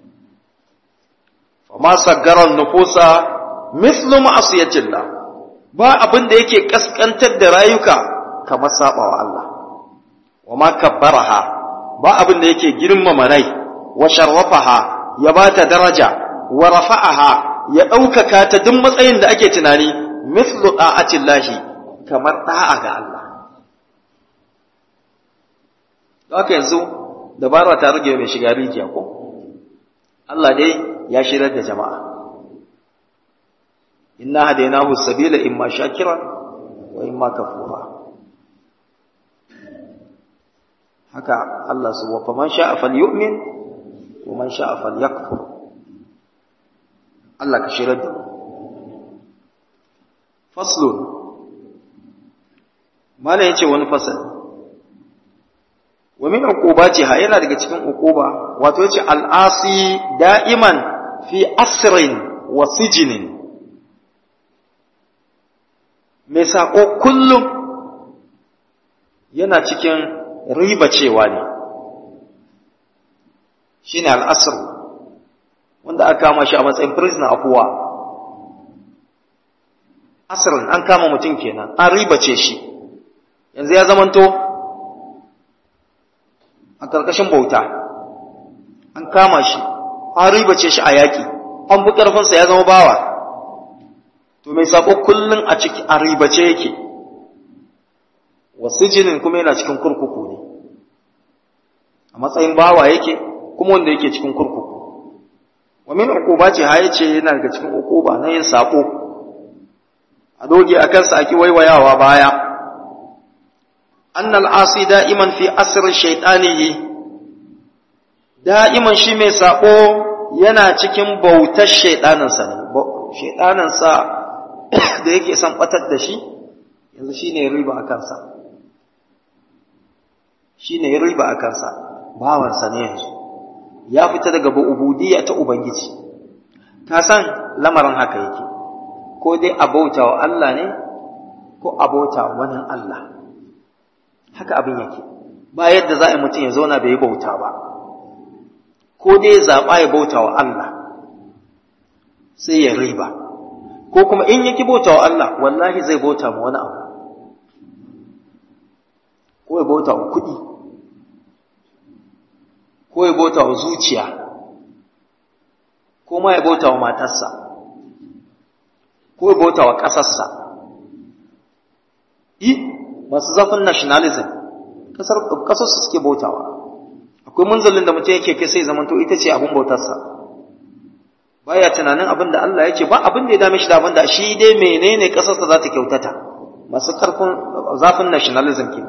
ma saggaran nufusa mislu ma'asiyatillah ba abin da yake kaskantar da rayuka kamar sabawa Allah wa ma kabbaraha ba abin da yake girmama rai wa sharrafaha ya bata daraja wa rafa'aha ya ɗaukaka ta duk matsayin da ake tunani mislu da'atillahi kamar da'a ga Allah haka yanzu dabara ta rage mai shiga rijiya ko Allah dai ya shirar da jama'a inna hadainahu sabila imma shakira wa imma kafura haka Allah subhanahu wa man sha'a falyu'min wa man sha'a falyakfur Allah ka shirar da faslun mala yace wani fasal wa min uqubatiha yana daga cikin uquba wato yace al'asi da'iman fi asrin wa sijinin mai saƙo kullum yana cikin riba cewa ne shi ne al'asir wanda aka kama shi a matsayin prisoner of war asirin an kama mutum kenan an riba ce shi yanzu ya zamanto a ƙarƙashin bauta an kama shi an ribace shi a yaƙi an bi ƙarfinsa ya zama bawa to mai sako kullum a ciki a ribace yake wasu jinin kuma yana cikin kurkuku ne a matsayin bawa yake kuma wanda yake cikin kurkuku wa min uquba ce haye ce yana daga cikin uquba na yin sako a doge a kansa aki waiwayawa baya annal asi da'iman fi asr shaytanihi da'iman shi mai sako yana cikin bautar shaydaninsa ne shaydaninsa da yake son batar da shi yanzu shine riba a kansa shine riba a kansa bawansa ne yanzu ya fita daga ubudiyya ta ubangiji ka san lamarin haka yake ko dai abauta wa Allah ne ko abauta wa wani Allah haka abin yake ba yadda za a yi mutum ya zauna bai yi bauta ba ko dai zaɓa ya bauta wa Allah sai ya riba ko kuma in yaki bauta wa Allah wallahi zai bauta ma wani abu ko ya bauta wa kuɗi ko ya bauta wa zuciya ko ma ya bauta wa matarsa ko ya bauta wa ƙasarsa i masu zafin nationalism ƙasarsu suke bautawa akwai munzalin da mutum yake kai sai zamanto ita ce abin bautarsa baya tunanin abin da Allah ya ce ba abin da ya dame shi da abin da shi dai menene ƙasarsa za ta kyautata masu ƙarfin zafin nationalism ke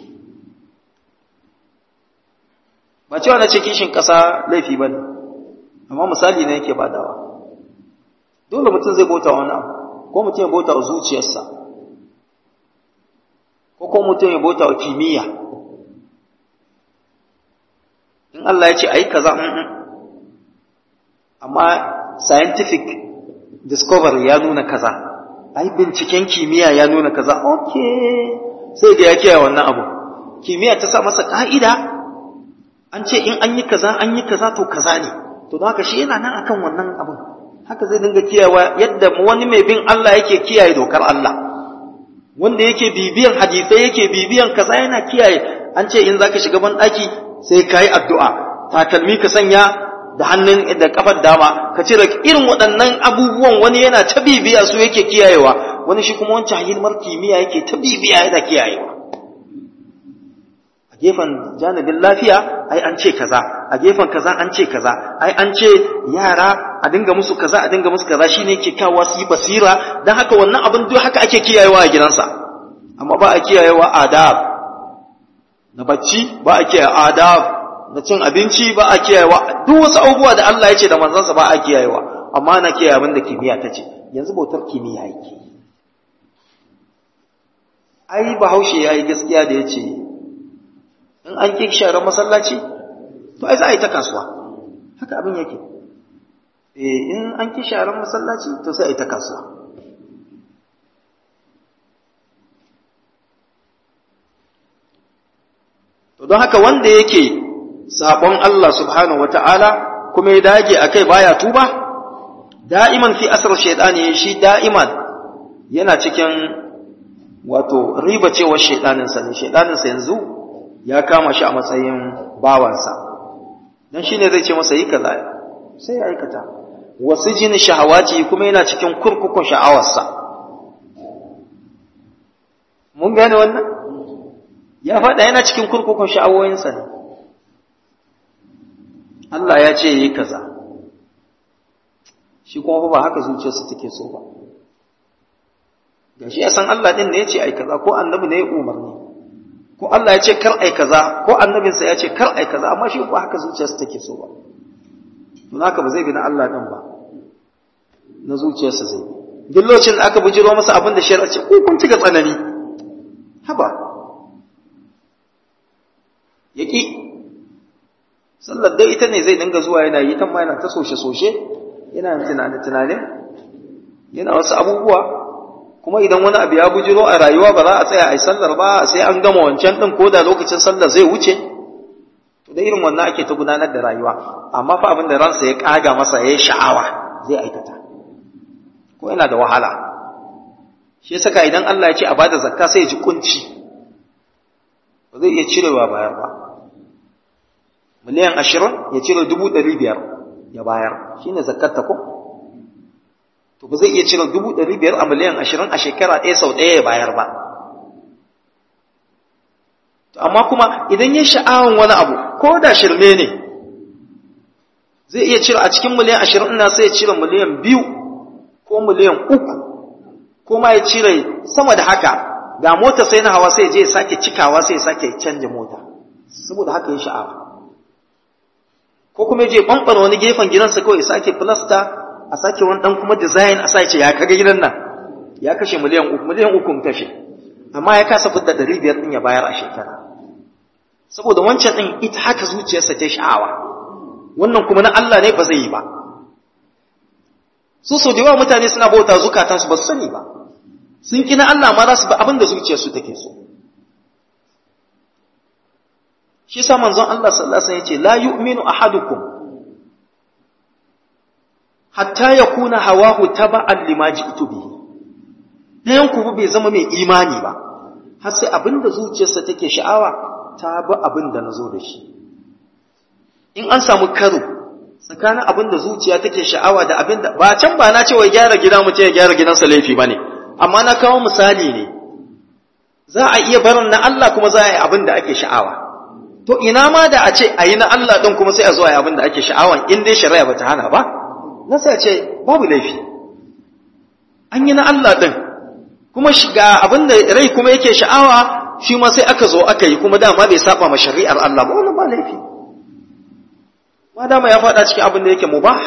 ba cewa na ce kishin ƙasa laifi ba ne amma misali ne yake badawa dole mutum zai bauta wani abu ko mutum ya bauta wa zuciyarsa ko ko mutum ya bauta wa kimiyya in Allah ya ce a yi kaza amma scientific discovery ya nuna kaza ai binciken kimiyya ya nuna kaza ok sai da ya kiyaye wannan abu kimiyya ta sa masa ka'ida an ce in an yi kaza an yi kaza to kaza ne to don haka shi yana nan akan wannan abin haka zai dinga kiyayewa yadda wani mai bin Allah yake kiyaye dokar Allah wanda yake bibiyan hadisai yake bibiyan kaza yana kiyaye an ce in zaka shiga ban daki sai kai addu'a takalmi ka sanya da hannun da kafar dama ka cire irin waɗannan abubuwan wani yana ta bibiya su yake kiyayewa wani shi kuma wancan hilmar kimiyya yake ta bibiya yana kiyayewa a gefen janibin lafiya ai an ce kaza a gefen kaza an ce kaza ai an ce yara a dinga musu kaza a dinga musu kaza shine yake kawo su yi basira dan haka wannan abin duk haka ake kiyayewa a gidansa amma ba a kiyayewa adab na bacci ba a kiyaye adab na cin abinci ba a kiyayewa duk wasu abubuwa da Allah ya ce da manzansa ba a kiyayewa amma na kiyaye abin da kimiyya ta ce yanzu bautar kimiyya yake ai bahaushe ya yi gaskiya da ya ce in an ƙi sharar masallaci to ai za a yi ta kasuwa haka abin yake eh in an ƙi sharar masallaci to sai a yi ta kasuwa to don haka wanda yake sabon Allah subhanahu wata'ala kuma ya dage akai baya tuba da'iman fi asr shaytani shi da'iman yana cikin wato riba cewar shaytanin sa ne shaytanin sa yanzu ya kama shi a matsayin bawansa dan shine zai ce masa yi kaza sai ya aikata wasu jin shahawati kuma yana cikin kurkukun sha'awarsa mun gane wannan ya faɗa yana cikin kurkukun sha'awoyinsa ne Allah ya ce yi kaza shi kuma ba haka zuciyarsa take so ba ga shi ya san Allah ɗin ne ya ce ai kaza ko annabi ne ya umarni ko Allah ya ce kar ai kaza ko annabinsa ya ce kar ai kaza amma shi ba haka zuciyarsa take so ba don haka ba zai bi na Allah ɗin ba na zuciyarsa zai duk lokacin da aka bujiro masa abin da shari'a ce ko kun ci ga tsanani haba yaki sallar dai ita ne zai dinga zuwa yana yi ta ma yana ta soshe-soshe yana tunane-tunane yana wasu abubuwa kuma idan wani abu ya bujiro a rayuwa ba za a tsaya a yi sallar ba sai an gama wancan ɗin ko da lokacin sallar zai wuce to da irin wannan ake ta gudanar da rayuwa amma fa abin da ransa ya ƙaga masa ya yi sha'awa zai aikata ko yana da wahala shi ya saka idan Allah ya ce a bada zakka sai ya ji kunci ba zai iya cirewa bayar ba miliyan ashirin ya cire dubu ɗari biyar ya bayar shi ne zakarta ko to ba zai iya cire dubu ɗari biyar a miliyan ashirin a shekara ɗaya sau ɗaya ya bayar ba amma kuma idan ya sha'awan wani abu ko da shirme ne zai iya cire a cikin miliyan ashirin ina sai ya cire miliyan biyu ko miliyan uku ko ma ya cire sama da haka ga mota sai na hawa sai je ya sake cikawa sai ya sake canja mota saboda haka ya sha'awa ko kuma ya je ɓanɓar wani gefen gidansa kawai ya sake filasta a sake wani ɗan kuma design a sake ya kaga gidan nan ya kashe miliyan uku miliyan uku kashe amma ya kasa fidda ɗari biyar ɗin ya bayar a shekara saboda wancan ɗin ita haka zuciyarsa ta sha'awa wannan kuma na Allah ne ba zai yi ba su so da yawa mutane suna bauta zukatansu ba su sani ba sun ƙi na Allah ma za su bi abin da zuciyarsu take so shi sa manzon Allah sallallahu alaihi wasallam yace la yu'minu ahadukum hatta yakuna hawahu taba'an lima ji'tu bihi dayan ku bai zama mai imani ba har sai abinda zuciyarsa take sha'awa ta bi abinda nazo da shi in an samu karo tsakanin abinda zuciya take sha'awa da abinda ba can ba na cewa gyara gida mu ce ya gyara gidansa laifi bane amma na kawo misali ne za a iya barin na Allah kuma za a yi abinda ake sha'awa to ina ma da a ce a yi na Allah ɗin kuma sai a zo a yi abin da ake sha'awan in dai shari'a ba ta hana ba na sai a ce babu laifi an yi na Allah ɗin kuma shiga abin da rai kuma yake sha'awa shi ma sai aka zo aka yi kuma dama bai saba ma shari'ar Allah ba wannan ba laifi ma dama ya faɗa cikin abin da yake mubah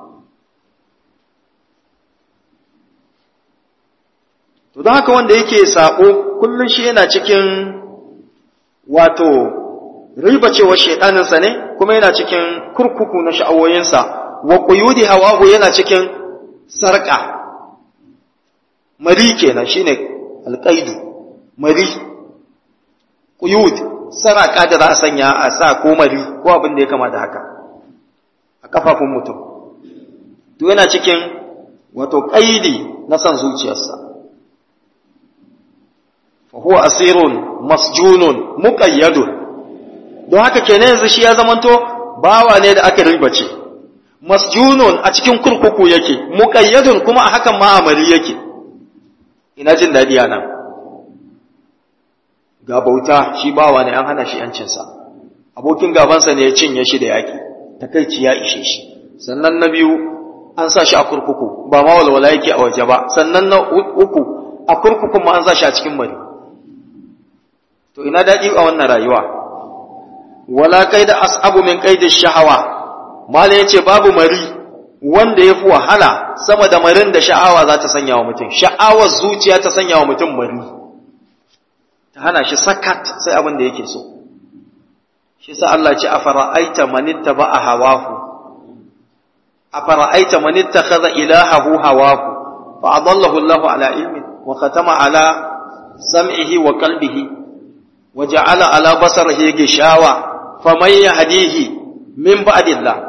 to don haka wanda yake sabo kullum shi yana cikin wato riba cewa shaidaninsa ne kuma yana cikin kurkuku na sha'awoyinsa wa quyudi hawahu yana cikin sarƙa mari kenan shine alqaidu mari quyud saraka da za a sanya a sa ko mari ko abin da ya kama da haka a kafafun mutum to yana cikin wato qaidi na san zuciyarsa fa huwa asirun masjunun muqayyadun don haka kenan yanzu shi ya zamanto bawa ne da aka ribace masjunun a cikin kurkuku yake muqayyadun kuma a hakan ma amari yake ina jin dadi nan ga bauta shi bawa ne an hana shi yancinsa abokin gabansa ne ya cinye shi da yaki takaici ya ishe shi sannan na biyu an sa shi a kurkuku ba ma walwala yake a waje ba sannan na uku a kurkukun ma an sa shi a cikin mari to ina daɗi a wannan rayuwa wala kai da as'abu min qaidi shahawa mala yace babu mari wanda yafi wahala sama da marin da sha'awa za ta sanya wa mutum sha'awar zuciya ta sanya wa mutum mari ta hana shi sakat sai abin da yake so shi sa Allah ce afara'aita man ittaba'a hawahu afara'aita man ittakhadha ilahahu hawahu fa adallahu Allah ala ilmin wa khatama ala sam'ihi wa qalbihi wa ja'ala ala basarihi gishawa faman yahdihi min ba'dillah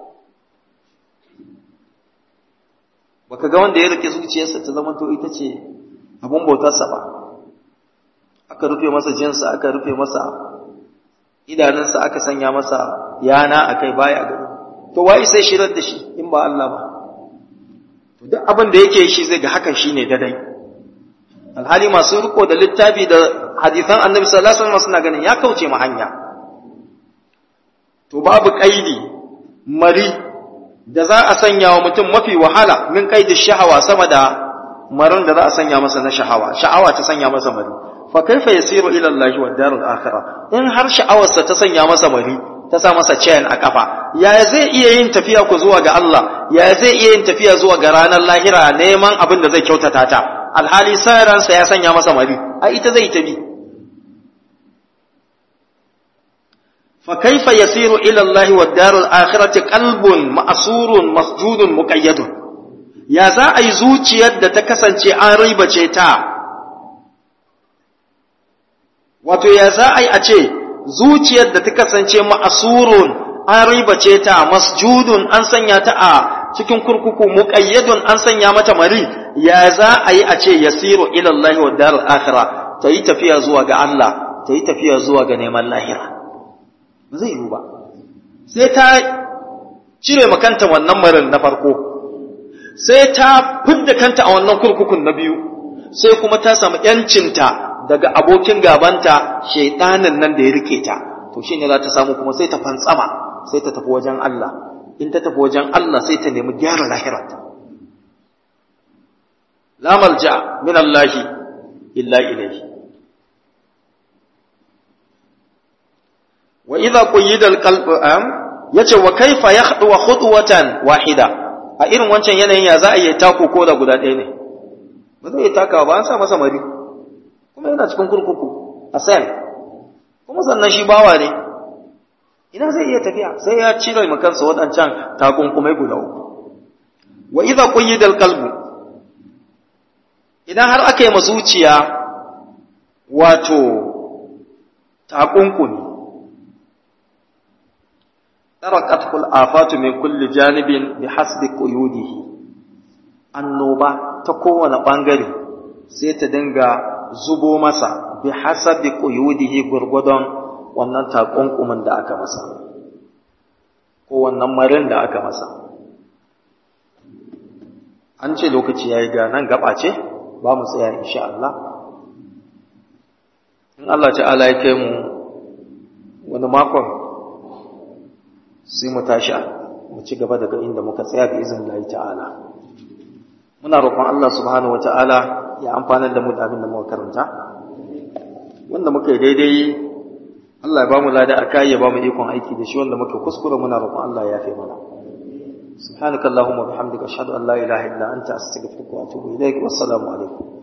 baka ga wanda ya rike zuciyarsa ta zama to ita ce abun bautarsa ba aka rufe masa jinsa aka rufe masa idanunsa aka sanya masa yana akai baya gani to wai sai shirar da shi in ba Allah ba to duk abin da yake shi zai ga hakan shine dadai alhali masu riko da littafi da hadisan annabi sallallahu alaihi wasallam suna ganin ya kauce ma hanya to babu kaidi mari da za a sanya wa mutum mafi wahala min kaidi shahawa sama da marin da za a sanya masa na shahawa sha'awa ta sanya masa mari fa kaifa yasiru ila Allah wa darul akhirah in har sha'awarsa ta sanya masa mari ta sa masa chain a kafa ya zai iya yin tafiya ku zuwa ga Allah ya zai iya yin tafiya zuwa ga ranar lahira neman abin da zai kyautata ta alhali sai ransa ya sanya masa mari a ita zai tabi فكيف يسير إلى الله والدار الآخرة قلب مأسور مسجود مقيد يا za a yi zuciyar da ta kasance an ribace ta wato ya za a yi a ce zuciyar da ta kasance ma'asurun an ribace ta masjudun an sanya ta a cikin kurkuku muqayyadun an sanya mata mari ya za a yi a ce yasiru ila Allah wa darul akhirah ta yi tafiya zuwa ga Allah ta yi tafiya zuwa ga neman lahira ba zai yiwu ba sai ta cire makanta wannan marin na farko sai ta fidda kanta a wannan kurkukun na biyu sai kuma ta samu ‘yancinta daga abokin gabanta shaitanin nan da ya rike ta to shi ne za ta samu kuma sai ta fantsama sai ta tafi wajen Allah in ta tafi wajen Allah sai ta nemi gyara lahirarta la malja min Allahi illa ilayhi wa idza quyida alqalb am yace wa kaifa yakhdu khudwatan wahida a irin wancan yanayin ya za a yi tako ko da guda ɗaya ne ba zai takawa ba an sa masa mari kuma yana cikin kurkuku a sel kuma sannan shi bawa ne ina zai iya tafiya sai ya cire ma kansa waɗancan takunkumai guda uku wa idza quyida alqalbu idan har aka yi ma zuciya wato takunkumi تركته الآفات من كل جانب بحسب قيوده annoba ta kowane ɓangare sai ta dinga zubo masa bi hasabi quyudihi gurgudon wannan takunkumin da aka masa ko wannan marin da aka masa an ce lokaci yayi ga nan gaba ce ba mu tsaya insha Allah in Allah ta'ala ya kai mu wani makon sai mu tashi mu ci gaba daga inda muka tsaya bi izin Allah ta'ala muna roƙon Allah subhanahu wata'ala ya amfana da mu da abin da muka karanta wanda muka yi daidai Allah ya ba mu lada akai ya ba mu ikon aiki da shi wanda muka kuskura muna roƙon Allah ya yafe mana سبحانك اللهم وبحمدك أشهد أن لا إله إلا أنت أستغفرك وأتوب إليك والسلام عليكم